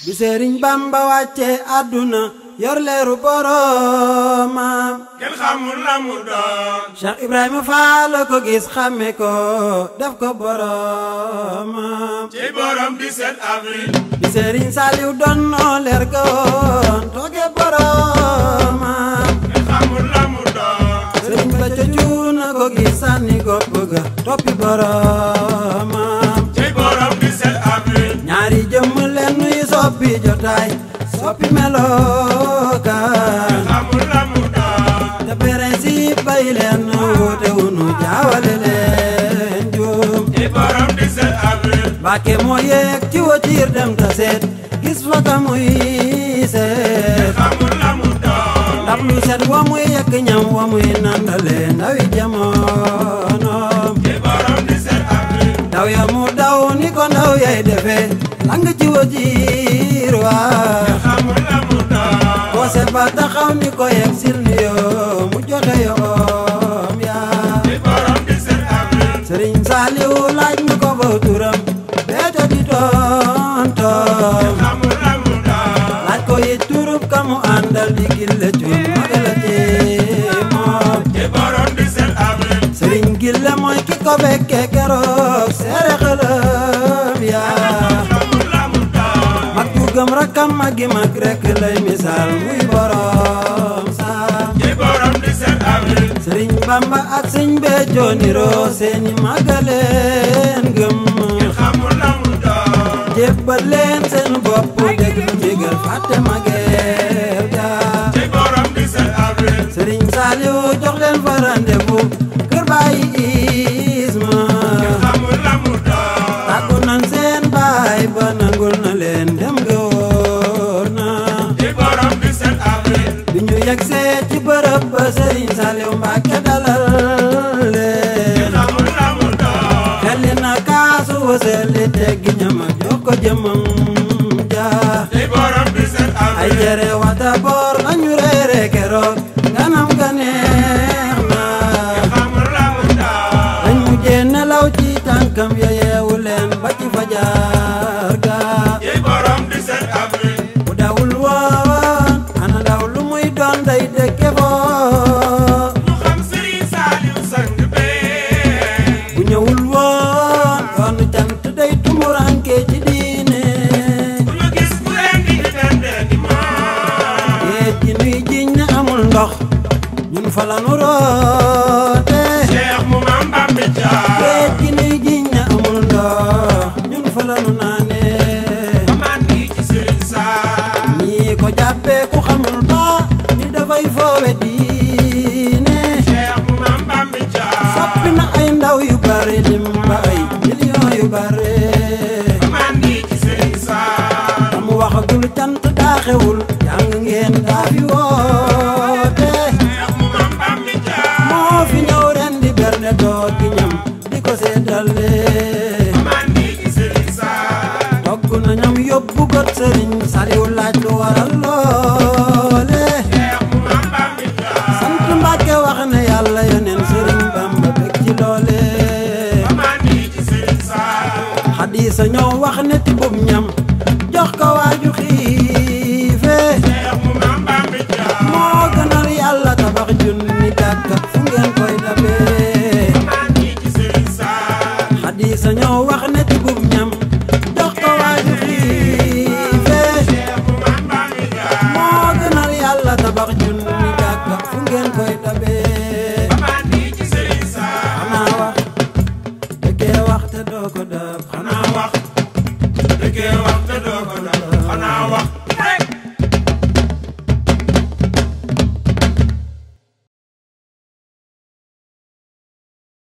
bi Sëriñ Bamba wàcce àdduna yor leeru boroomam kenn xamul la mu doon Cheikh Ibrahima Fall ko gis xàmme ko def ko boroomam ci borom 17 avril bi Sëriñ Saliw doon noo leer ga woon tooge boroomam kenn xamul la mu doon Sëriñ ba ca cuuna ko gis sànni gopp ga toppi boroomam ci borom 17 avril ñaari jëmm leen nuy soppi jotaay soppi melokaan xamul la mu doon te principe bay leen wuute wunu jaawale leen juum ci borom 17 avril Mbàkke moo yeeg ci watiir dem ta seet gis fa ka muy seet xamul la mu doon ndab lu set wa muy yekk ñam wa muy nandale ndawi jamonoom ci borom 17 avril daw ya mu daw ni ko ndaw yay defee lang ci watiir waa xamul la mu doon boo seet ba taxaw ni ko yegg sil ni yoo mu joxe yoom yaa ci borom 17 avril Sëriñ Saaliw laaj na ko ba turam beeto di tontoom xamul la mu doon laaj ko it turub ka mu àndal di gille cuun magala ci moom ci borom 17 avril Sëriñ gille mooy ki ko bekke keroog seere xëlëm yaa xamul la mu doon mag ju gëm rakkam magi mag rek lay misaal muy borom saam ci borom 17 avril Sëriñ Bamba ak sëñ Béthio niroo seeni magaleen gëm xamul la mu doon jébbal leen seen bopp dégg jégal fàtte mageel ga ci borom 17 avril Sëriñ Saaliw jox leen fa rendez-vous kër bàyyi isma xamul la mu doon tàggu nan seen baay ba nangul na leen dem ga wóor na ci borom 17 avril bi ñu yegsee ci bërëb ba Sëriñ Saaliw Mbàkke dalal leen xamul la mu doon xelli na kaasu wasali teggi ñama jox ko jëmam ja ci borom 17 ay avril jere wata boor lañu reere keroog ganam ga neex na xamul la mu doon dañ mujjee nelaw ci tànkam ya yeewu leen ba ci fajar ga ci borom 17 avril bu dawul woon ana daw lu muy doon day dëkke foo mu xam Serigne Saliou sang bee bu ñëwul woon yoonu cant day tumuranke ci diine bu ñu gis ku leen di dende di moom géej gi nuy jiñ ne amul ndox ñun fa la nu roote Cheikh mu maam Bambi Dia géej gi nuy jiñ ne amul ndox ñun fa la nu naane man nii ci Serigne Sall ñii ko jàppee ku xamul ba ni dafay foowe diine Cheikh mu maam Bambi Dia soppi na ay ndaw yu bare lim ba ay million yu bare man nii ci Serigne Sall te mu waxagul cant daa xewul jàng ngeen daa fi woote Cheikh mu maam Bambi Dia moo fi ñëw ren di berne doo gi ñam di ko seetale man nii ci Serigne Sall togg na ñam yóbbu got sëriñ Saliw laaj lu waral loole Cheikh mu maam Bambi Dia sant Mbàkke wax ne yàlla yoneen sëriñ Bamba bég ci loole man nii ci Serigne Sall xadiisa ñoo wax ne tibub ñam jox ko waaju xiife Cheikh mu maam Bambi Dia moo gënal yàlla tabax junni jàkka fu ngeen koy dabee man nii ci Serigne Sall xadiisa ñoo wax ne tibub ñam jox ko waaju xiife Cheikh mu maam Bambi Dia moo gënal yàlla tabax junni jàkka fu ngeen koy dabee man nii ci Serigne Sall xanaa wax dëggee wax te doo ko dab xanaa xanaa wax dëggee wax